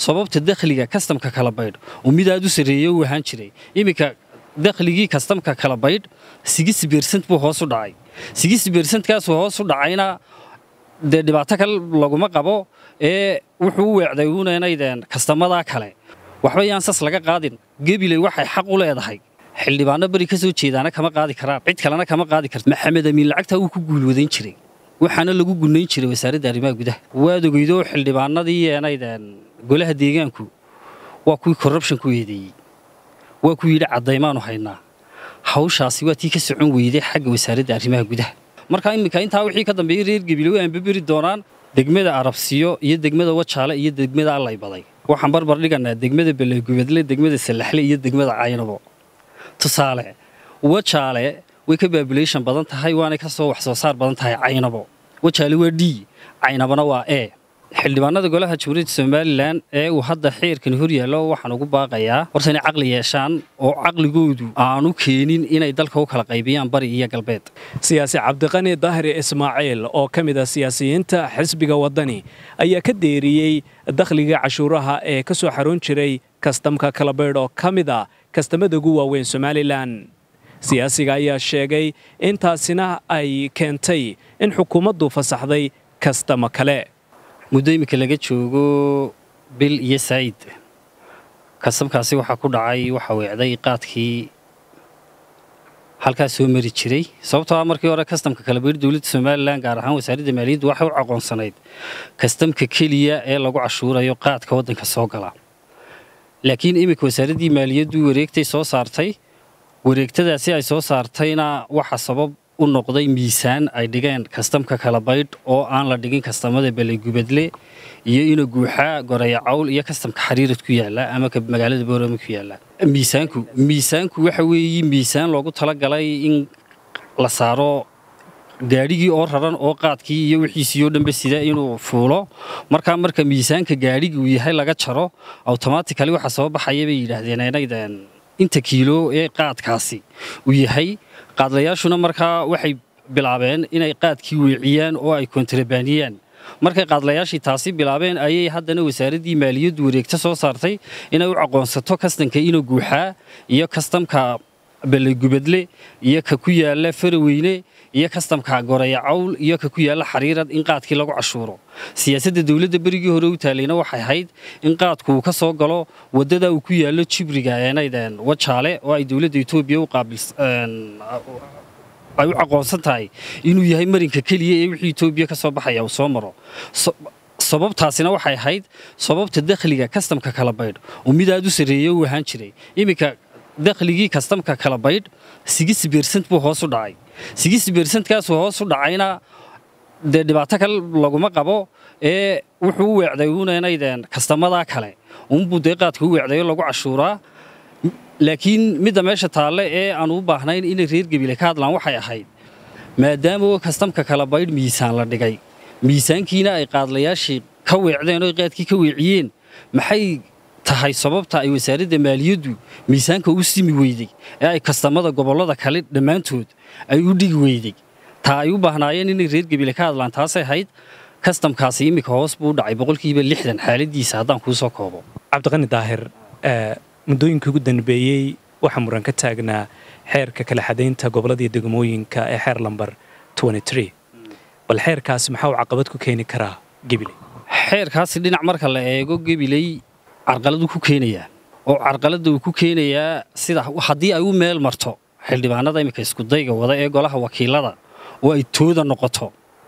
sababta dakhliga kastamka kala baydh oo mid aad u sarreeye u ahaan jiray iminka dakhligii kastamka kala baydh sigis bersent buu hoos u dhacay sigis bersentkaasuu hoos u dhacayna dee dhibaato kale laguma qabo ee wuxuu u weecday unaynayden kastamadaa kale waxba yaan sas laga qaadin gebiley waxay xaq u leedahay xildhibaano beri ka soo jeedaana kama qaadi karaan cid kalena kama qaadi karta maxamed amiin lacagtaa wuu ku guulwadayn jiray waxaana lagu gunayn jiray wasaaradda arrimaha gudaha waad ogeydo xildhibaanadii eenayden golaha deegaanku waa kuwii corruption ku eedeeyey waa ku yidhi caddaymaanu haynaa hawshaasi waa tii ka socon weyday xagga wasaaradda arrimaha gudaha marka iminka intaa wixii ka dambeeyey reer gabilow aan baberi doonaan degmada arabsiyo iyo degmada wajaale iyo degmada allay baday waxaan barbar dhiganaa degmada beleegubadle degmada salaxle iyo degmada caynabo tusaale wajaale way ka baabulation badan tahay waanay ka soo wax soo saar badan tahay caynabo wajaale waa d caynabona waa e xildhibaanada golaha jamhuuriyadda somalilan ee uu hadda xeerkani hor yaallo waxaan ugu baaqayaa horta inay caqli yeeshaan oo caqligoodu aanu keenin inay dalka u kala qaybiyaan bari iyo galbeed siyaasi cabdiqani daahiri ismaaciil oo ka mid ah siyaasiyiinta xisbiga waddani ayaa ka deeriyey dakhliga cashuuraha ee ka soo xaroon jiray kastamka kalabaydh oo ka mid ah kastamada ugu waaweyn somalilan siyaasiga ayaa sheegay intaasina ay keentay in xukuumaddu fasaxday kastamo kale muddo iminka laga joogo bil iyo saa'id kasabkaasi waxaa ku dhacay waxa weecday qaadkii halkaas soo mari jiray sababtoo ah markii hore kastamka kala beydh dowladda somalilan gaar ahaan wasaaradda maaliyaddu waxay u aqoonsanayd kastamka keliya ee lagu cashuurayo qaadka waddanka soo gala laakiin iminka wasaaraddii maaliyaddu wareegtay soo saartay wareegtadaasi ay soo saartayna waxa sabab u noqday miisaan ay dhigeen kastamka kala baydh oo aan la dhigin kastamada beleygubadle iyo ina guuxaa goraya cawl iyo kastamka xariirad ku yaala ama magaalada boorama ku yaala miisaanku miisaanku waxa weeye miisaan loogu talagalay in la saaro gaadhigii oo raran oo qaadkii iyo wixiisii oo dhanba sida inuu fuulo markaa marka miisaanka gaadhigi uu yahay laga jaro automatically waxa soo baxaya bay yidhaahdeen inaydan inta kiilo ee qaadkaasi uu yahay qaadlayaashuna markaa waxay bilaabeen inay qaadkii weeciyaan oo ay kontrabaaniyaan markay qaadlayaashii taasi bilaabeen ayay haddana wasaaraddii maaliyaddu wareegto soo saartay inay u aqoonsato kastamka ina guuxaa iyo kastamka beleygubadle iyo ka ku yaala faraweyne iyo kastamka goraya cawl iyo ka ku yaala xariirad in qaadkii lagu cashuuro siyaasadda dowladda berigii hore u taalayna waxay ahayd in qaadku uu ka soo galo waddada uu ku yaallo jibriga eenayden wajaale oo ay dowladda etoobiya u qaabils ay u aqoonsan tahay inuu yahay marinka keliya ee wixii etoobiya ka soo baxaya uu soo maro sababtaasina waxay ahayd sababta dakhliga kastamka kala baydh oo mid aad u sarreeye u ahaan jiray iminka dakhligii kastamka kala baydh sigis bersent buu hoos u dhacay sigis bersentkaasuu hoos u dhacayna dee dhibaato kale laguma qabo ee wuxuu u weecday unaynayden kastamadaa kale unbuu dee qaadka u weecdayo lagu cashuuraa laakiin midda meesha taalle ee aan u baahnayn inay reer gebile ka hadlaan waxay ahayd maadaama kastamka kala baydh miisaan la dhigay miisaankiina ay qaadlayaashii ka weecdeen oo qaadkii ka weeciyeen maxay tahay sababta ay wasaaradda maaliyaddu miisaanka u simi weyday ee ay kastamada gobollada kale dhammaantood ay u dhigi weyday taa ay u baahnaayeen inay reer gebile ka hadlaan taasay ahayd kastamkaasi iminka hoos buu u dhacay boqolkiiba lixdan xaaladiisa haddaan kuu soo koobo cabdiqani daahir muddooyinkii ugu dambeeyey waxaa muran ka taagnaa xeerka kala xadaynta gobolladii degmooyinka ee xeer lambar bal xeerkaasi maxaa uu caqabad ku keeni karaa gebiley xeerkaasi dhinac marka la eego gebiley carqaladu ku keenayaa oo carqaladda uu ku keenayaa sida haddii ay u meel marto xildhibaanada iminka iskudayga wada ee golaha wakiilada oo ay tooda noqoto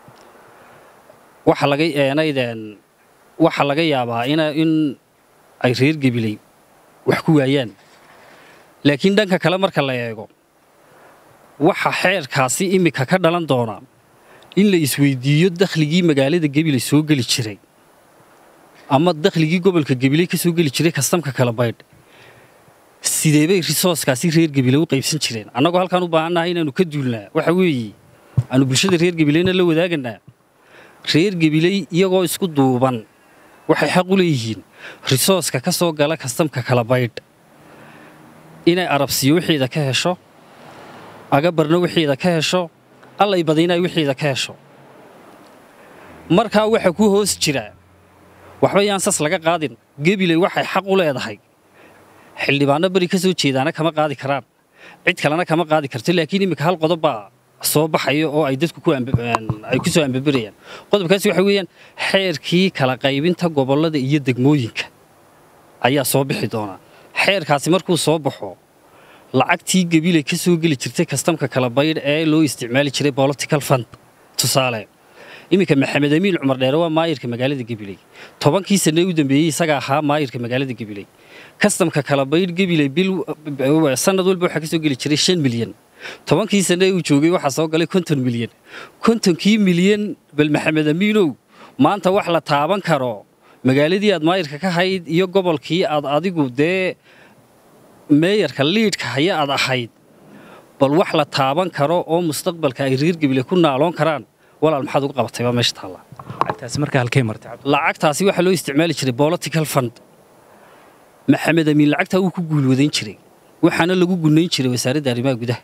waxa laga eenaydeen waxa laga yaabaa in ay reer gebiley wax ku waayaan laakiin dhanka kale marka la eego waxa xeerkaasi iminka ka dhalan doona in la isweydiiyo dakhligii magaalada gebiley soo geli jiray ama dakhligii gobolka gebiley ka soo geli jiray kastamka kala baydh sideebay risooskaasi reer gebiley u qaybsan jireen annagoo halkaan u baahannahay inaannu ka duulnaa waxa weeye aanu bulshada reer gebileyna la wadaaganaa reer gebiley iyagoo isku duuban waxay xaq u leeyihiin risooska ka soo gala kastamka kala baydh inay arabsiyo wixiida ka hesho agabarna wixiida ka hesho allay badinay wixiida ka hesho markaa waxa ku hoos jira waxba yaan sas laga qaadin gebiley waxay xaq u leedahay xildhibaano beri ka soo jeedaana kama qaadi karaan cid kalena kama qaadi karto laakiin iminka hal qodob baa soo baxayo oo ay dadku ay ku soo ambaberayaan qodobkaasi waxa weeyaan xeerkii kala qaybinta gobollada iyo degmooyinka ayaa soo bixi doonaa xeerkaasi markuu soo baxo lacagtii gebiley ka soo geli jirtay kastamka kala baydh ee loo isticmaali jiray political fund tusaale iminka maxamed amiin cumar dheere waa maayirka magaalada gebiley tobankii sanee u dambeeyey isaga ahaa maayirka magaalada gebiley kastamka kala baydh gebiley bil sanad walba waxaa ka soo geli jiray shan milyan tobankii sanee uu joogay waxaa soo galay konton milyan kontonkii milyan bal maxamed amiinow maanta wax la taaban karo magaaladii aad maayirka ka hayd iyo gobolkii aad adigu dee meeyarka liidhka haya aad ahayd bal wax la taaban karo oo mustaqbalka ay reer gebile ku naaloon karaan walaal maxaad uga qabatay baa meesha taalla lacagtaasi markaa halkay martay lacagtaasi waxaa loo isticmaali jiray political fund maxamed amiin lacagtaa wuu ku guulwadayn jiray waxaana lagu gunayn jiray wasaaradda arrimaha gudaha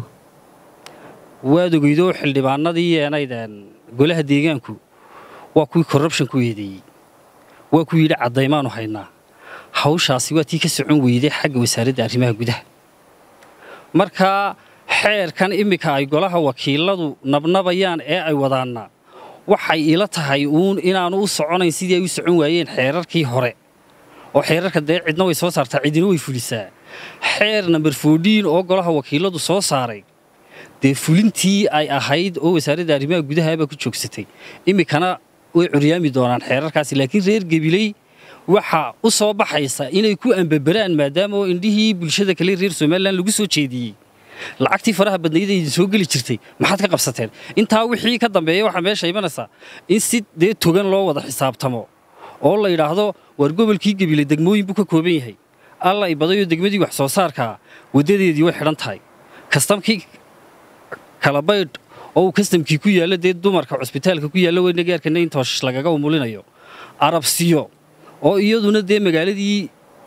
waad ogeydoo xildhibaanadii yeenaydeen golaha deegaanku waa kuwii corruption ku eedeeyey waa ku yidhi caddaymaanu haynaa hawshaasi waa tii ka socon weyday xagga wasaaradda arrimaha gudaha marka xeerkan iminka ay golaha wakiiladu nabnabayaan ee ay wadaanna waxay ila tahay uun inaanu u soconayn sidii ay u socon waayeen xeerarkii hore oo xeerarka dee cidna way soo saartaa cidina way fulisaa xeer namber foodiin oo golaha wakiiladu soo saaray dee fulintii ay ahayd oo wasaaradda arrimaha gudahabaa ku joogsatay iminkana way curyaami doonaan xeerarkaasi laakiin reer gebiley waxa u soo baxaysa inay ku ambaberaan maadaama oo indhihii bulshada kale reer somalilan lagu soo jeediyey lacagtii faraha badnayd idin soo geli jirtay maxaad ka qabsateen intaa wixii ka dambeeya waxaa meesha imanaysaa in si dee togan loo wada xisaabtamo oo la yidhaahdo waar gobolkii gebile degmooyin buu ka kooban yahay alla i badayoo degmadii wax soo saarkaa waddadeedii way xidhan tahay kastamkii kalabaydh oo uu kastamkii ku yaallo dee dumarka cusbitaalka ku yaalla weyna gaarkana in tooshish lagaga umulinayo arabsiyo oo iyaduna dee magaaladii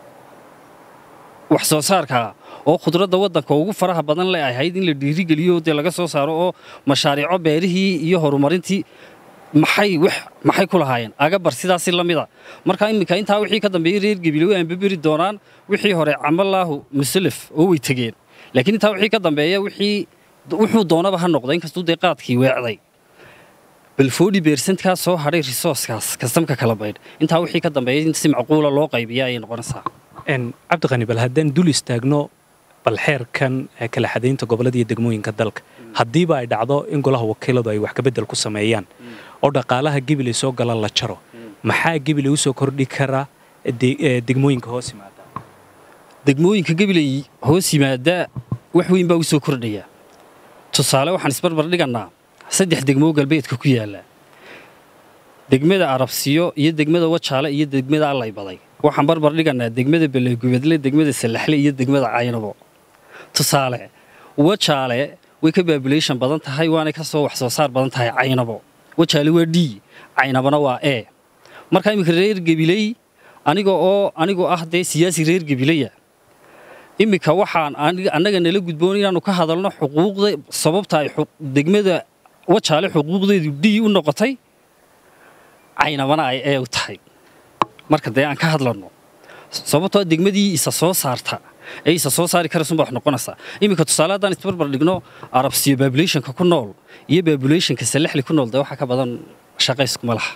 wax soo saarkaa oo khudradda waddanka ugu faraha badan le ahayd in la dhiirigeliyo dee laga soo saaro oo mashaariico beerihii iyo horumarintii maxay wax maxay ku lahaayeen agabar sidaasi la mida marka iminka intaa wixii ka dambeeyey reer gebile way ambaberi doonaan wixii hore camalaahu musalaf oo way tegeen laakiin intaa wixii ka dambeeya wixii wuxuu doonaba ha noqda inkastuu dee qaadkii weecday bal foodhi beersantkaa soo hadhay risooskaas kastamka kala baydh intaa wixii ka dambeeya in si macquula loo qaybiya ayay noqonaysaa cabdiqani bal haddaan dul istaagno bal xeerkan kala xadaynta gobollada iyo degmooyinka dalka haddiiba ay dhacdo in golaha wakiiladu ay wax kabedel ku sameeyaan oo dhaqaalaha gebiley soo gala la jaro maxaa gebiley usoo kordhi kara degmooyinka hoos yimaada degmooyinka gebiley hoos yimaada wax weyn baa u soo kordhaya tusaale waxaan isbarbar dhigannaa saddex degmoo galbeedka ku yaalla degmada arabsiyo iyo degmada wajaale iyo degmada allay baday waxaan barbar dhigannaa degmada beleegubadle degmada sallaxle iyo degmada caynabo tusaale wajaale way ka baabulation badan tahay waanay ka soo wax soo saar badan tahay caynabo wajaale waa d caynabona waa e marka iminka reer gebiley aniga oo anigoo ah dee siyaasi reer gebileya iminka waxaan annaga nala gudboon inaannu ka hadalno xuquuqda sababta ay degmada wajaale xuquuqdeedu d u noqotay caynabana ay ee u tahay marka dee aan ka hadlanno sababtoo degmadii isa soo saarta ee isa soo saari karaysunba wax noqonaysaa iminka tusaale haddaan isbarbar dhigno arabsiyo babulationka ku nool iyo babulationka salaxli ku nool dee waxaa ka badan shaqayskuma laha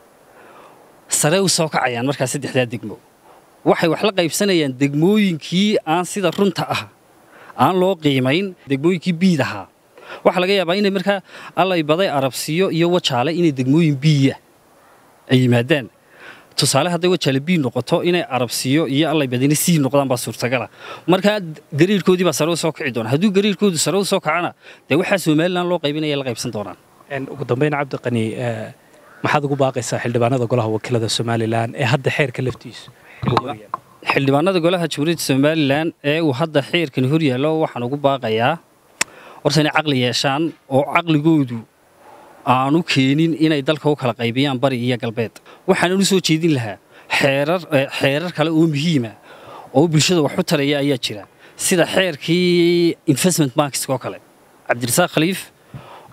sare u soo kacayaan markaa saddexdaa degmo waxay wax la qaybsanayaan degmooyinkii aan sida runta ah aan loo qiimayn degmooyinkii biid ahaa waxaa laga yaabaa inay markaa allay baday arabsiyo iyo wajaale inay degmooyin biiya ay yimaadaan tusaale hadday wajaale bii noqoto inay arabsiyo iyo allay badina sii noqdaan baa suurtagala markaa gariirkoodii baa sare u soo kici doona hadduu gariirkoodu sare u soo kacana dee waxaa somalilan loo qaybinaya la qaybsan doonaan ugu dambayn cabdiqani maxaad ugu baaqaysaa xildhibaanada golaha wakiilada somalilan ee hadda xeerka laftiisu xildhibaanada golaha jamhuuriyadda somalilan ee uu hadda xeerkani hor yaallo waxaan ugu baaqayaa horta inay caqli yeeshaan oo caqligoodu aanu keenin inay dalka u kala qaybiyaan bari iyo galbeed waxaanan u soo jeedin lahaa xeerar xeerar kale oo muhiima oo bulshada wax u taraya ayaa jira sida xeerkii investment bankska oo kale cabdirasaaq khaliif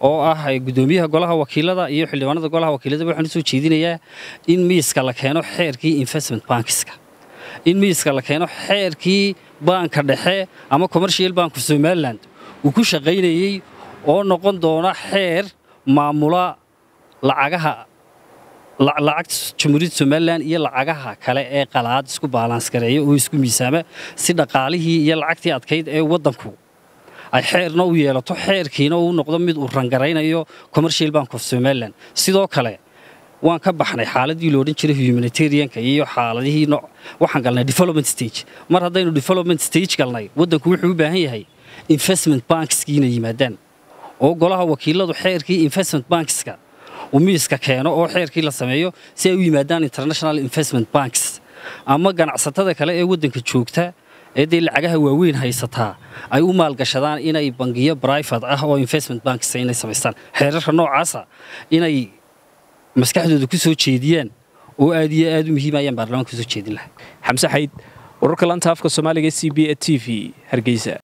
oo ah guddoomiyaha golaha wakiilada iyo xildhibaanada golaha wakiilada waxaan usoo jeedinayaa in miiska la keeno xeerkii investment bankiska in miiska la keeno xeerkii baanka dhexe ama commercial bank of somaliland uu ku shaqaynayey oo noqon doona xeer maamula lacagaha lacagta jamhuuriyadda somalilan iyo lacagaha kale ee qalaad isku baalans gareeya oo isku miisaama si dhaqaalihii iyo lacagtii adkayd ee waddanku ay xeerna u yeelato xeerkiina uu noqdo mid uu rangaraynayo commercial bank of somalilan sidoo kale waan ka baxnay xaaladii lo odhan jiray humanitarianka iyo xaaladihii waxaan galnay development stage mar haddaynu development stage galnay waddanku wuxuu u baahan yahay investment bankskii inay yimaadaan oo golaha wakiiladu xeerkii investment bankska uu miiska keeno oo xeerkii la sameeyo si ay u yimaadaan international investment banks ama ganacsatada kale ee waddanka joogta ee dee lacagaha waaweyn haysataa ay u maalgashadaan inay bangiyo brifate ah oo investment banks inay samaystaan xeerarka noocaasa inay maskaxdooda ku soo jeediyaan oo aad iyo aad u muhiim ayaan baarlamaanka kusoo jeedin lahaa xamse xayd wararka lanta afka soomaaliga c b e t v hargeysa